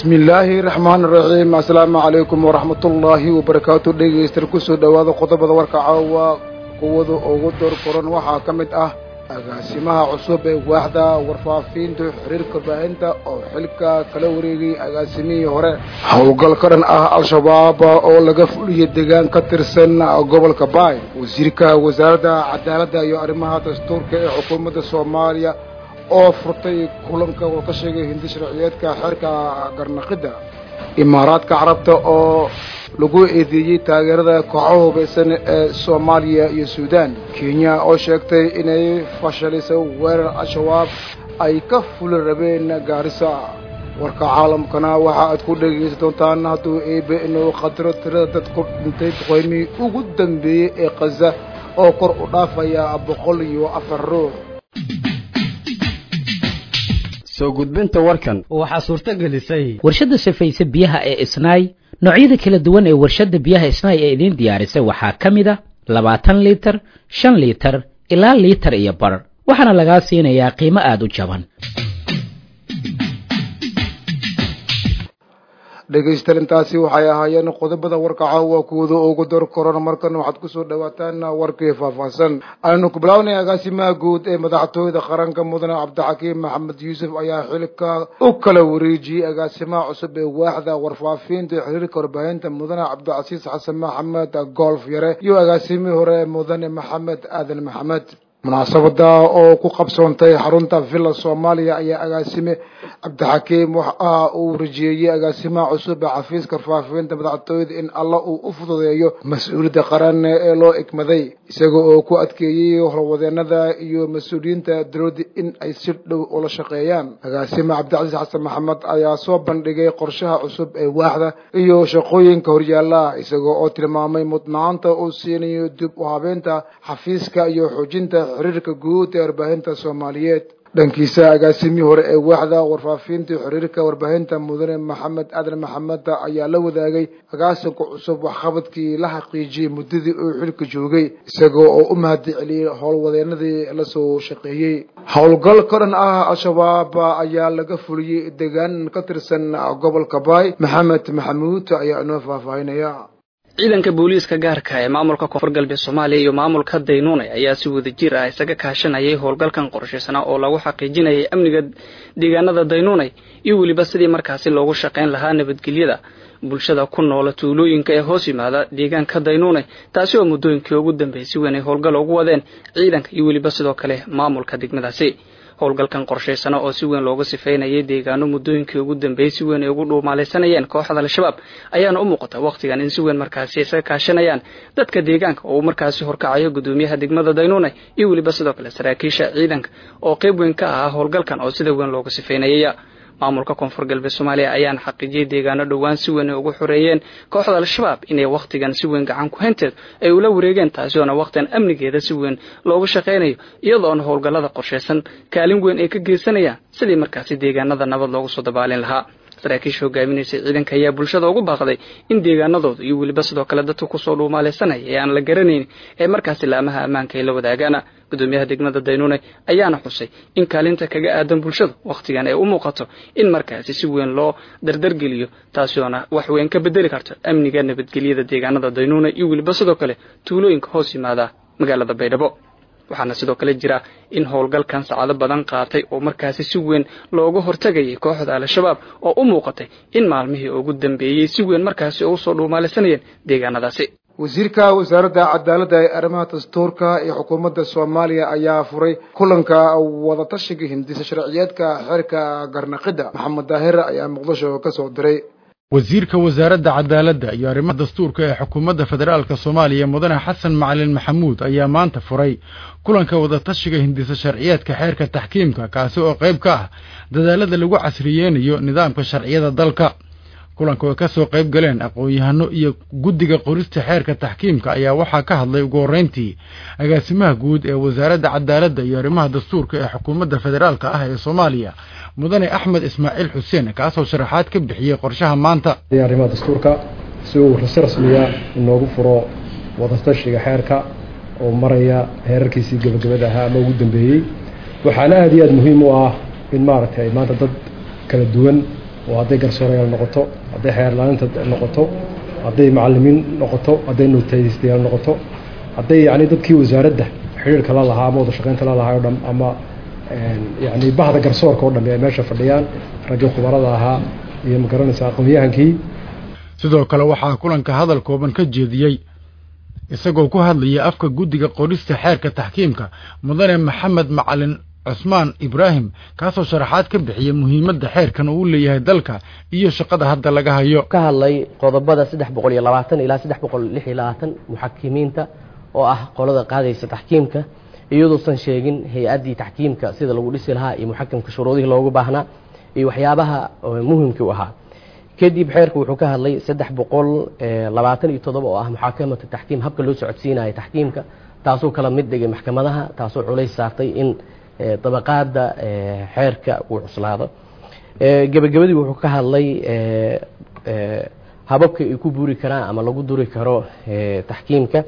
bismi illaahi raxmaan raxiim assalaamu calaykum waraxmatullaahi wabarakaatu dhegeystayaal kusoo dhowaada qodobada warka caawa kuwada ugu door koran waxaa ka mid ah agaasimaha cusub ee waaxda warfaafiinta xiriirka warbaahinta oo xilka kala wareegay agaasimihii hore howlgal ka dhan ah al-shabaab oo laga fuliyay deegaan ka tirsan gobolka baay wasiirka wasaaradda cadaaladda iyo arrimaha dastuurka ee xukuumadda soomaaliya oo furtay kulanka oo ka sheegay hindi sharciyeedka xeerka garnaqidda imaaraadka carabta oo lagu eedeeyey taageerada kooxaha hubaysan ee soomaaliya iyo suudaan kenya oo sheegtay inay fashalisay weerar al-shabaab ay ka fuli rabeen gaarisa warka caalamkana waxa aad ku dhegaysan doontaan hadduu eebe inuu qadiro tirada dad ku dhintay duqeymihii ugu dambeeyey ee khaza oo kor u dhaafaya boqol iyo afar ruux soo gudbinta warkan waxaa suurto gelisay warshadda safayse biyaha ee isnaay noocyada kala duwan ee warshadda biyaha isnaay ee idiin diyaarisay waxaa ka mid a labaatan liitar shan liitar ilaa liitar iyo bar waxaana lagaa siinayaa qiimo aada u jaban dhegaystayaal intaasi waxay ahaayeen qodobada warka caawa kuwada ugu door korona markan waxaad kusoo dhawaataan warkii faahfaahsan aynu ku bilaabnay agaasimaha guud ee madaxtooyada qaranka mudane cabdixakiim maxamed yuusuf ayaa xilka u kala wareejiyey agaasimaha cusub ee waaxda warfaafiinta xiriirka warbaahinta mudane cabdicasiis xasan maxamed golf yare iyo agaasimihii hore mudane maxamed aadan maxamed munaasabada oo ku qabsoontay xarunta villa soomaaliya ayaa agaasime cabdixakiim waxa uu rajeeyey agaasimaha cusub ee xafiiska warfaafinta madaxtooyada in alla uu u fududeeyo mas-uuliyadda qaran ee loo egmaday isaga oo ku adkeeyey howlwadeenada iyo mas-uuliyiinta dowladda in ay si dhow ula shaqeeyaan agaasime cabdicasiis xasan maxamed ayaa soo bandhigay qorshaha cusub ee waaxda iyo shaqooyinka horyaala isaga oo tilmaamay mudnaanta uu siinayo dib u habeynta xafiiska iyo xoojinta xiriirka guud ee warbaahinta soomaaliyeed dhankiisa agaasimihii hore ee waaxda warfaafinta xiriirka warbaahinta mudane maxamed aadan maxamed ayaa la wadaagay agaasinka cusub waxqabadkii la xaqiijiyey muddadii uu xilka joogay isaga oo u mahadi celiyey howlwadeenadii lasoo shaqeeyey howlgal ka dhan ah al-shabaab ayaa laga fuliyey deegaan ka tirsan gobolka baay maxamed maxamuud ayaa inoo faahfaahinaya ciidanka booliiska gaarka ee maamulka koonfur galbeed soomaaliya iyo maamulka daynuunay ayaa si wadajir ah isaga kaashanayay howlgalkan qorshaysana oo lagu xaqiijinayay amniga deegaanada daynuunay iyo weliba sidii markaasi loogu shaqayn lahaa nabadgelyada bulshada ku noola tuulooyinka ee hoos yimaada deegaanka daynuunay taasi oo muddooyinkii ugu dambeeyay si weyn ay howlgal ugu wadeen ciidanka iyo weliba sidoo kale maamulka degmadaasi howlgalkan qorshaysana oo si weyn looga sifeynayay deegaano muddooyinkii ugu dambeeyey si weyn ay ugu dhuumaalaysanayeen kooxda al-shabaab ayaana u muuqata wakhtigan in si weyn markaasi isaga kaashanayaan dadka deegaanka oo uu markaasi horkacayo gudoomiyaha degmada daynuunay iyo weliba sidoo kale saraakiisha ciidanka oo qayb weyn ka ahaa howlgalkan oo sida weyn looga sifeynayay maamulka koonfur galbeed soomaaliya ayaana xaqiijiyey deegaano dhowaan si weyn ay ugu xoreeyeen kooxda al-shabaab inay wakhtigan si weyn gacan ku haynteed ay ula wareegeen taasi oona wakhtigan amnigeeda si weyn loogu shaqaynayo iyadoona howlgallada qorshaysan kaalin weyn ay ka geysanayaan sidii markaasi deegaanada nabad loogu soo dabaalin lahaa saraakiisha hogaaminaysay ciidanka ayaa bulshada ugu baaqday in deegaanadooda iyo weliba sidoo kale dadka kusoo dhuumaalaysanaya ee aan la garanayn ee markaasi laamaha ammaanka ay la wadaagaan gudoomiyaha degmada daynuune ayaana xusay in kaalinta kaga aadan bulshada wakhtigan ay u muuqato in markaasi si weyn loo dardargeliyo taasi oona wax weyn ka bedeli karto amniga nabadgelyada deegaanada daynuune iyo weliba sidoo kale tuulooyinka hoos yimaada magaalada baydhabo waxaana sidoo kale jira in howlgalkan saacado badan qaatay oo markaasi si weyn looga hortagayay kooxda al-shabaab oo u muuqatay in maalmihii ugu dambeeyey si weyn markaasi ugu soo dhuumaalaysanayeen deegaanadaasi wasiirka wasaaradda cadaaladda ee arrimaha dastuurka ee xukuumadda soomaaliya ayaa furay kulanka wadatashiga hindisa sharciyeedka xeerka garnaqidda maxamed daahir ayaa muqdisho ka soo diray wasiirka wasaaradda cadaaladda iyo arrimaha dastuurka ee xukuumadda federaalk soomaaliya mudane xasan macalin maxamuud ayaa maanta furay kulanka wadatashiga hindisa sharciyeedka xeerka taxkiimka kaasi oo qayb ka ah dadaalada lagu casriyeynayo nidaamka sharciyada dalka kulanka oo ka soo qayb galeen aqoon-yahano iyo guddiga qorista xeerka taxkiimka ayaa waxaa ka hadlay ugu horreyntii agaasimaha guud ee wasaaradda cadaaladda iyo arrimaha dastuurka ee xukuumadda federaalk ah ee soomaaliya mudane axmed ismaaciil xuseen kaasoo sharaxaad ka bixiyey qorshaha maanta arrimaha dastuurka si uu si rasmiya inoogu furo wadatashiga xeerka oo maraya heerarkiisii gebagabada ahaa ama ugu dambeeyey waxaana aada iyo aada muhiim u ah in maaragtay maanta dad kala duwan oo hadday garsoorayaal noqoto hadday xeerlaaninta noqoto hadday macalimiin noqoto hadday notaystayaal noqoto hadday yacni dadkii wasaaradda xidhiirka la lahaa ama wada shaqaynta la lahaa o dhan ama yacni bahda garsoorka oo dhammi ay meesha fadhiyaan raggii khubarada ahaa iyo magaranaysa aqoon-yahankii sidoo kale waxaa kulanka hadal kooban ka jeediyey isagoo ku hadlaya afka guddiga qorista xeerka taxkiimka mudane maxamed macalin cusmaan ibraahim kaasoo sharaxaad ka bixiyay muhiimadda xeerkan uu leeyahay dalka iyo shaqada hadda laga hayo ka hadlay qodobada saddex boqol iyo labaatan ilaa saddex boqol lix iyo labaatan muxakimiinta oo ah qolada qaadaysa taxkiimka iyadoosan sheegin hay-addii taxkiimka sida lagu dhisi lahaa iyo muxakimka shuruudihii loogu baahnaa iyo waxyaabaha muhimkii u ahaa kadib xeerku wuxuu ka hadlay saddex boqol labaatan iyo toddoba oo ah muxaakamatu taxkiim habka loo socodsiinayo taxkiimka taasoo kala mid dhigay maxkamadaha taasoo culays saartay in dabaqaada xeerka uu cuslaado gebagabadii wuxuu ka hadlay hababka ay ku buuri karaan ama lagu duri karo taxkiimka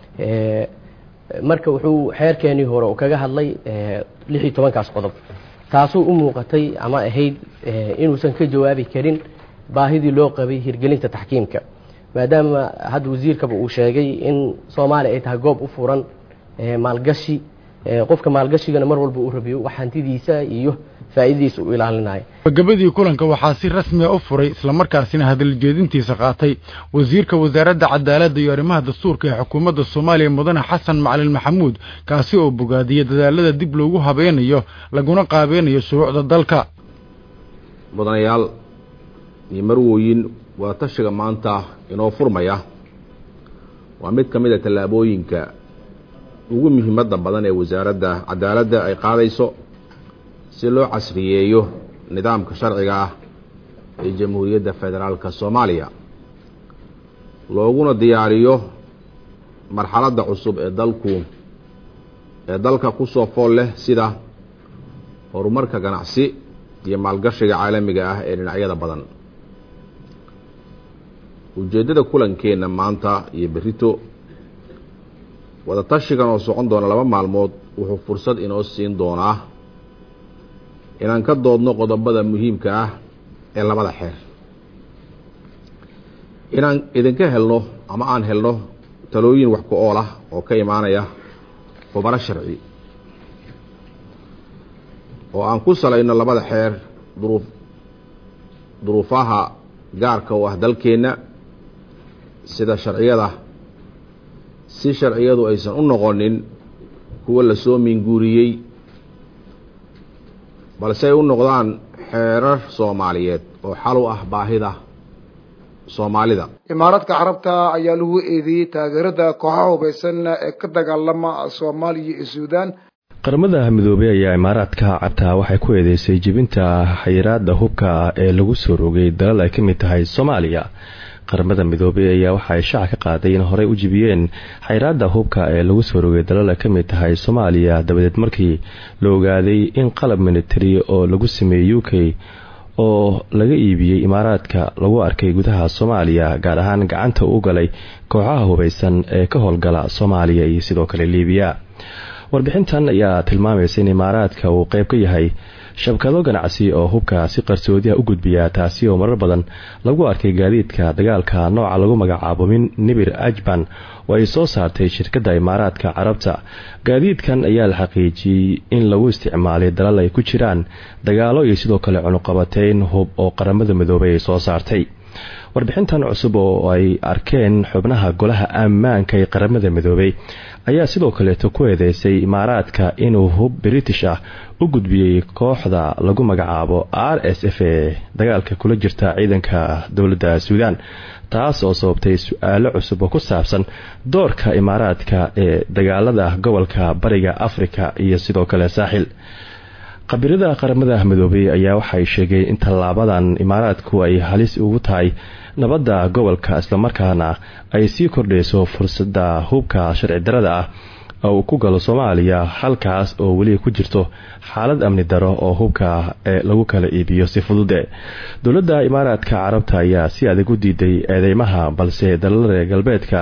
marka wuxuu xeerkeenii hore uu kaga hadlay lix iyo tobankaas qodob taasoo u muuqatay ama ahayd inuusan ka jawaabi karin baahidii loo qabay hirgelinta taxkiimka maadaama hadda wasiirkaba uu sheegay in soomaaliya ay tahay goob u furan maalgashi qofka maalgashigana mar walba uu rabiyo wax hantidiisa iyo faa'iidadiisa u ilaalinayo gabagabadii kulanka waxaa si rasmiya u furay islamarkaasina hadaljeedintiisa qaatay wasiirka wasaaradda cadaaladda iyo arrimaha dastuurka ee xukuumadda soomaaliya mudane xasan macalin maxamuud kaasi oo bogaadiyey dadaalada dib loogu habeynayo laguna qaabeynayo shuruucda dalka mudanayaal iyo marwooyin waa tashiga maanta inoo furmaya waa mid ka mid a tallaabooyinka ugu muhiimadda badan ee wasaaradda cadaaladda ay qaadayso si loo casriyeeyo nidaamka sharciga ah ee jamhuuriyadda federaalka soomaaliya looguna diyaariyo marxaladda cusub ee dalku ee dalka ku soo fool leh sida horumarka ganacsi iyo maalgashiga caalamiga ah ee dhinacyada badan ujeeddada kulankeenna maanta iyo berrito wadatashigan oo socon doona laba maalmood wuxuu fursad inoo siin doonaa inaan ka doodno qodobada muhiimka ah ee labada xeer inaan idinka helno ama aan helno talooyin wax ku ool ah oo ka imaanaya khubaro sharci oo aan ku salayno labada xeer duruuf duruufaha gaarka u ah dalkeenna sida sharciyada si sharciyadu aysan u noqonin kuwa lasoo minguuriyey balse ay u noqdaan xeerar soomaaliyeed oo xal u ah baahida soomaalida imaaradka carabta ayaa lagu eedeeyey taageerada kooxaha hubaysan ee ka dagaalama soomaaliya iyo suudaan qaramada midoobey ayaa imaaraadka carabta waxay ku eedeysay jebinta xayiraada hubka ee lagu soo rogay dalal ay ka mid tahay soomaaliya qaramada midoobey ayaa waxa ay shaaca ka qaaday in horey u jibiyeen xayraada hubka ee lagu soo rogay dalal ay ka mid tahay soomaaliya dabadeed markii la ogaaday in qalab military oo lagu sameeyey u k oo laga iibiyey imaaraadka lagu arkay gudaha soomaaliya gaar ahaan gacanta u galay kooxaha hubaysan ee ka howlgala soomaaliya iyo sidoo kale liibiya warbixintan ayaa tilmaamaysa in imaaraadka uu qeyb ka yahay shabkado ganacsi oo hubka si qarsoodiha u gudbiya taasi oo marar badan lagu arkay gaadiidka dagaalka nooca lagu magacaabo min nibir ajban oo ay soo saartay shirkadda imaaraadka carabta gaadiidkan ayaa la xaqiijiyey in lagu isticmaalay dalal ay ku jiraan dagaalo iyo sidoo kale cunuqabateyn hub oo qaramada midoobay ay soo saartay warbixintan cusub oo ay arkeen xubnaha golaha ammaanka ee qaramada midoobay ayaa sidoo kaleeto ku eedeysay imaaraadka inuu hub british ah u gudbiyey kooxda lagu magacaabo r s f ee dagaalka kula jirta ciidanka dowladda suudaan taas oo sababtay su-aalo cusub oo ku saabsan doorka imaaraadka ee dagaalada gobolka bariga afrika iyo sidoo kale saaxil khabirada qaramada midoobay ayaa waxay sheegeen in tallaabadan imaaraadku ay halis ugu tahay nabadda gobolka islamarkaana ay sii kordhayso fursadda hubka sharci darada ah oo uu ku galo soomaaliya halkaas oo weli ku jirto xaalad amni daro oo hubka ee lagu kala iibiyo si fudude dowladda imaaraadka carabta ayaa si adag u diiday eedeymaha balse dalal reer galbeedka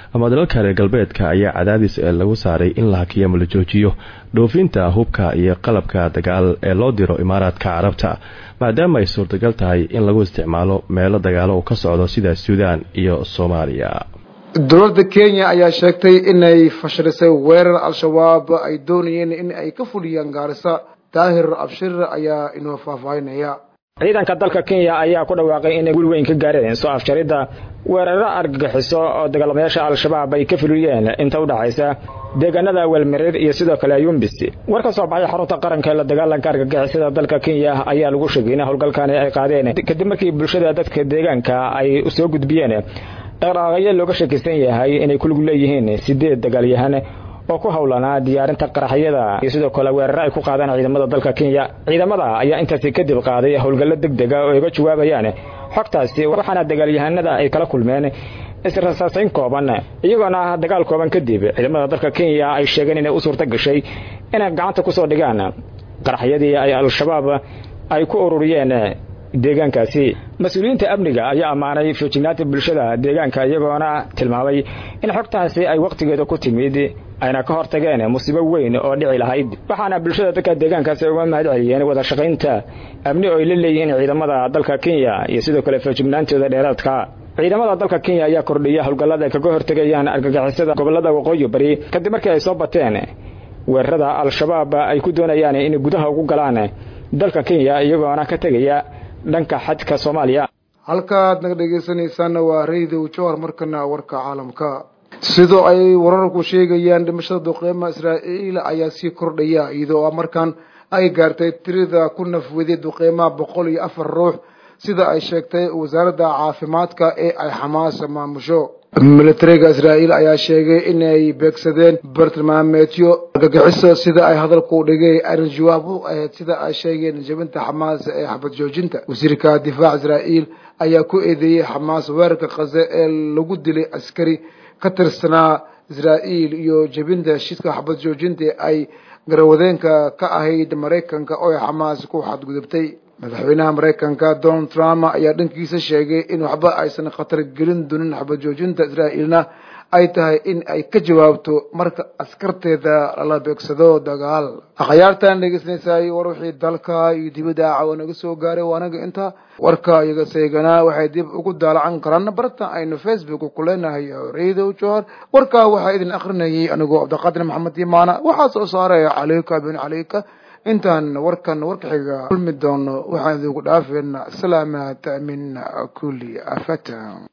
ama dalalka reer galbeedka ayaa cadaadis lagu saaray in la hakiyo ama la joojiyo dhoofinta hubka iyo qalabka dagaal ee loo diro imaaraadka carabta maadaama ay suurtagal tahay in lagu isticmaalo meelo dagaalo uu ka socdo sida suudaan iyo soomaaliya dowladda kenya ayaa sheegtay inay fashilisay weerar al-shabaab ay doonayeen in ay ka fuliyaan gaarisa daahir abshir ayaa inoo faahfaahinaya ciidanka dalka kenya ayaa ku dhawaaqay inay gul weyn ka gaareen soo afjaridda weeraro argagixiso oo dagaalamayaasha al-shabaab ay ka fuliyeen inta u dhaxaysa deegaanada weelmareer iyo sidoo kale yumbis war ka soo baxay xarunta qaranka ee la dagaalanka argagixisada dalka kenya ayaa lagu sheegay in howlgalkani ay qaadeen kadib markii bulshada dadka deegaanka ay soo gudbiyeen dhaqdhaqaaqyo looga shakisan yahay inay ku lug leeyihiin sideed dagaalyahan oo ku howlanaa diyaarinta qaraxyada iyo sidoo kale weeraro ay ku qaadaan ciidamada dalka kenya ciidamada ayaa intaasi kadib qaaday howlgallo deg dega oo iga jawaabayaan xogtaasi waxaana dagaalyahanada ay kala kulmeen israsaasayn kooban iyagoona dagaal kooban kadib ciidamada dalka kenya ay sheegeen inay u suurta gashay inay gacanta kusoo dhigaan qaraxyadii ay al-shabaab ay ku ururiyeen deegaankaasi mas-uuliyiinta amniga ayaa ammaanay feejignaanta bulshada deegaanka iyagoona tilmaamay in xogtaasi ay wakhtigeeda ku timid ayna ka hortageen musiibo weyn oo dhici lahayd waxaana bulshada dadka deegaankaasi uga mahad celiyeen wada shaqaynta amni oo ay la leeyihiin ciidamada dalka kenya iyo sidoo kale feejignaantooda dheeraadka ciidamada dalka kenya ayaa kordhiya howlgallada ay kaga hortegayaan argagixisada gobolada waqooyi bari kadib markii ay soo bateen weerarada al-shabaab ay ku doonayaan inay gudaha ugu galaan dalka kenya iyagoona ka tegaya dhanka xadka soomaaliya halkaad naga dhegaysanaysaana waa radio jowhar markana warka caalamka sidoo ay wararku sheegayaan dhimashada duqeyma israa'iil ayaa sii kordhaya iyadoo markaan ay gaartay tirida ku nafweday duqeymaha boqol iyo afar ruux sida ay sheegtay wasaaradda caafimaadka ee ay xamaas maamusho militariga israa'iil ayaa sheegay inay beegsadeen bartilmaameedyo argagixiso sida ay hadalku dhigay ayna jawaab u ahayd sida ay sheegeen jabinta xamaas ee xabad joojinta wasiirka difaaca israa'iil ayaa ku eedeeyey xamaas weerarka khaze ee lagu dilay askari ka tirsanaa israa'iil iyo jebinta heshiiska xabad joojinta ay garawadeenka ka ahayd maraykanka oo ay xamaas ku xadgudubtay madaxweynaha maraykanka donald trump ayaa dhankiisa sheegay in waxba aysan khatar gelin doonin xabad joojinta israa'iilna ay tahay in ay ka jawaabto marka askarteeda lala beegsado dagaal akhyaartan dhegeysanaysaay war wixii dalka iyo dibadda caawa naga soo gaaray waa anaga inta warka iyaga seeganaa waxay dib ugu daalacan karaan barta aynu facebook ku leenahay radio johor warkaa waxaa idin akrinayay anigoo cabdiqaadir maxamed imaana waxaa soo saaray caleyka bin caleyka intaan warkan warka xiga kulmi doono waxaan idinku dhaafeynaa salaamaat min kulli afata